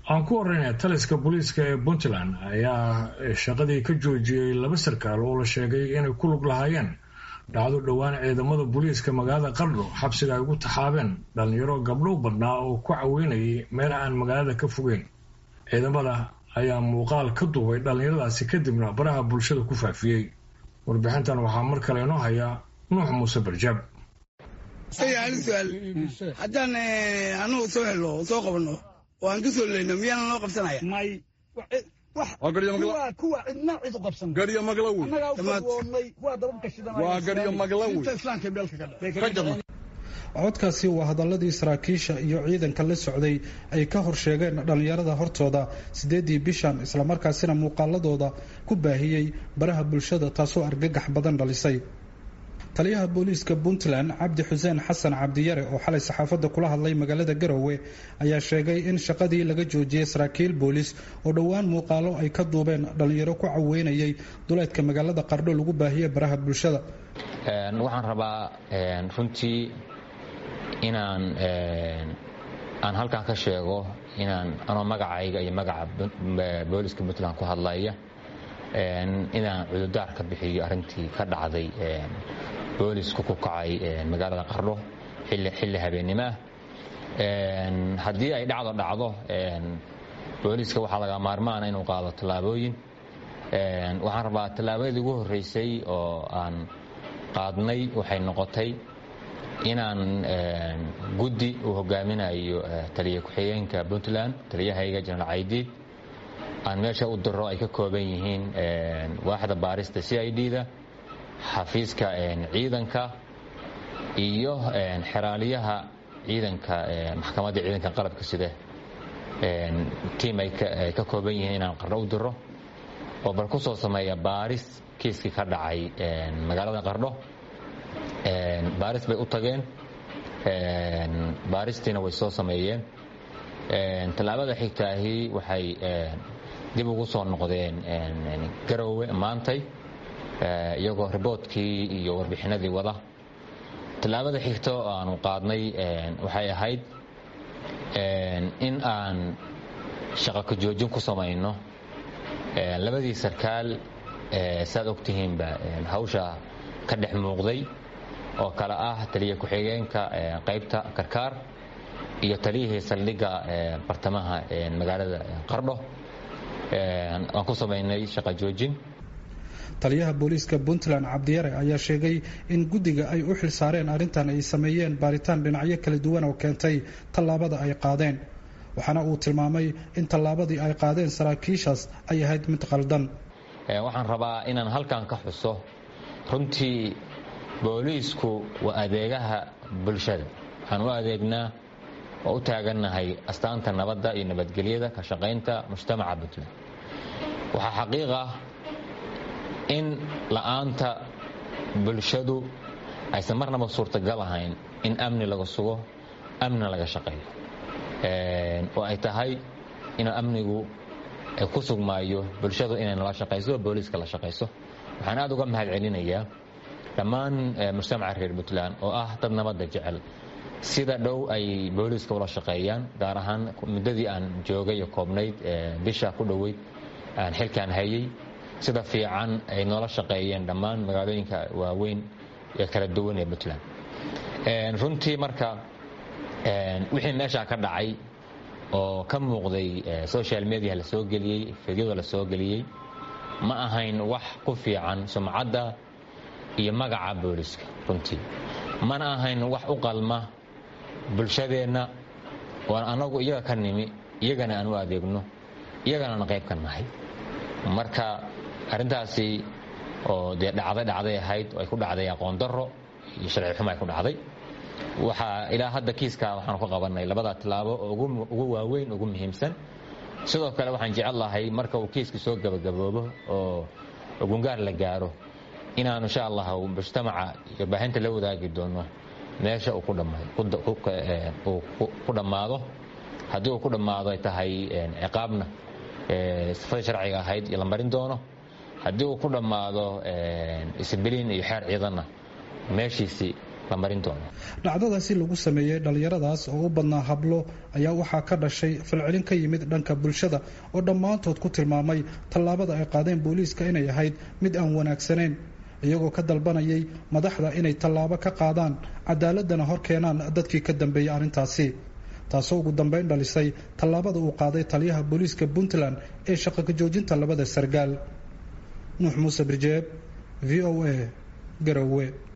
aan ku horeyna taliska booliiska ee puntland ayaa shaqadii ka joojiyey laba sarkaal oo la sheegay inay ku lug lahaayeen dhacdo dhowaan ciidamada booliiska magaalada qardho xabsiga ay ugu taxaabeen dhalinyaro gabdhow badnaa oo ku caweynayay meel aan magaalada ka fogeyn ciidamada ayaa muuqaal ka duubay dhallinyaradaasi kadibna baraha bulshada ku faafiyey warbixintan waxaa mar kale inoo haya nuux muuse barjaab hal su-aal haddaan anugu soo helno soo qabano oo aan ka soo leyno miyaana noo qabsanaya kuwa cidna cid u qabsan garyo maglawi Annagaa u Dhammaad. fadwoonnay kuwa dababka shidanaya waa garyo maglawi inta islaamka beelka ka dha ka jaba codkaasi waa hadaladii saraakiisha iyo ciidanka la socday ay ka horsheegeen dhallinyarada hortooda sideedii bishan islamarkaasina muuqaaladooda ku baahiyey baraha bulshada taasoo argagax badan dhalisay taliyaha booliiska puntland cabdi xuseen xasan cabdiyare oo xalay saxaafadda kula hadlay magaalada garowe ayaa sheegay in shaqadii laga joojiyey saraakiil booliis oo dhowaan muuqaalo ay ka duubeen dhallinyaro ku caweynayay duleedka magaalada qardho lagu baahiyey baraha bulshada Een, waxaan rabaa een, runtii inaan een, aan halkan ka sheego inaan anoo magacayga iyo magaca Bu- eh, booliska puntland ku hadlaya een, inaan cududaar ka bixiyo arrintii ka dhacday een, boolisku ku kacay een, magaalada qardho xilli xilli habeennimo ah Een, haddii ay dhacdo dhacdo een, booliska waxaa laga maarmaana inuu qaado tallaabooyin Een, waxaan rabaa tallaabadii ugu horreysay oo aan qaadnay waxay noqotay inaan een, guddi uu hogaaminayo eh, taliya ku-xigeenka puntland taliyahayga jenaraal caydiid aan meesha u diro ay ka kooban yihiin een, waaxda baarista c i d da xafiiska een, ciidanka iyo een, xeraaliyaha ciidanka een, maxkamadda ciidanka qalabka sida een, tiim ay ka- ay ka kooban yihiin inaan qardho u diro oo bal ku soo sameeya baaris kiiskii ka dhacay een, magaalada qardho Een, baaris bay u tageen Een, baaristiina way soo sameeyeen Een, tallaabada xigtaahi waxay een, dib ugu soo noqdeen een, een, garowe maantay ee, iyagoo riboodkii iyo warbixinadii wada tallaabada xigta oo aanu qaadnay een, waxay ahayd een, in aan shaqo ka joojin ku samayno Een, labadii sarkaal ee, saad ogtihiinba een, hawsha ka dhex muuqday oo kale ah taliya ku-xigeenka ee, qaybta karkaar iyo taliyihii saldhigga ee, bartamaha ee, magaalada qardho Een, aan ku samaynay shaqo joojin taliyaha booliiska puntland cabdiyare ayaa sheegay in guddiga ay u xilsaareen arrintan ay sameeyeen baaritaan dhinacyo kala duwan oo keentay tallaabada ay qaadeen waxaana uu tilmaamay in tallaabadii ay qaadeen saraakiishaas ay ahayd mid qaldan Ee, waxaan rabaa inaan halkan ka xuso runtii booliisku waa adeegaha bulshada waxaan u adeegnaa oo u taagannahay astaanta nabadda iyo nabadgelyada ka shaqaynta mujtamaca puntland waxaa xaqiiq ah in la'aanta bulshadu aysan marnaba suurtagal ahayn in amni laga sugo amnina laga shaqeeyo Een, oo ay tahay inuu amnigu ay ku sugmaayo bulshadu inay nala shaqayso booliiska la shaqayso waxaan aad uga mahad celinayaa dhammaan eh, mujtamaca reer puntland oo ah dad nabadda jecel sida dhow ay booliiska ula shaqeeyaan gaar ahaan muddadii aan joogay oo koobnayd eh, bisha ku dhoweyd aan xilkaan hayay sida fiican ay noola shaqeeyeen dhammaan magaalooyinka waaweyn ee kala duwan ee puntland Een, runtii marka een, wixii meeshaa ka dhacay oo ka muuqday eh, social media la soo geliyey fidyada la soo geliyey ma ahayn wax ku fiican sumcadda iyo magaca booliska runtii mana ahayn wax u qalma bulshadeenna oo anagu iyaga ka nimi iyagana aan u adeegno iyagana aan qayb ka nahay marka arrintaasi oo dee dhacday dhacday ahayd oo ay ku dhacday aqoon darro iyo sharci xumo ay ku dhacday waxaa ilaa hadda kiiska waxaanu ka qabanay labada tilaabo oo ugu- ugu waaweyn ugu muhiimsan sidoo kale waxaan jecel lahay marka uu kiiska soo gabagaboobo oo gungaar la gaaro inaanu insha allah mujtamaca iyo baahinta la wadaagi doono meesha uu ku dhamma- ku da- ku- eh, uu ku- ku dhammaado haddii uu ku dhammaado ay tahay eh, ciqaabna eh, sifadii sharciga ahayd iyo la marin doono haddii uu ku dhammaado eh, isbiliin iyo xeer ciidanna meeshiisii la marin doono dhacdadaasi lagu sameeyey dhallinyaradaas oo u badnaa hablo ayaa waxaa ka dhashay falcelin ka yimid dhanka bulshada oo dhammaantood ku tilmaamay tallaabada ay qaadeen booliiska inay ahayd mid aan wanaagsanayn iyagoo ka dalbanayay madaxda inay tallaabo ka qaadaan cadaaladana hor keenaan dadkii ka dambeeyey arrintaasi taasoo ugu dambeyn dhalisay tallaabada uu qaaday taliyaha booliiska puntland ee shaqo ka joojinta labada sargaal nuux muuse birjeeb v o a garowe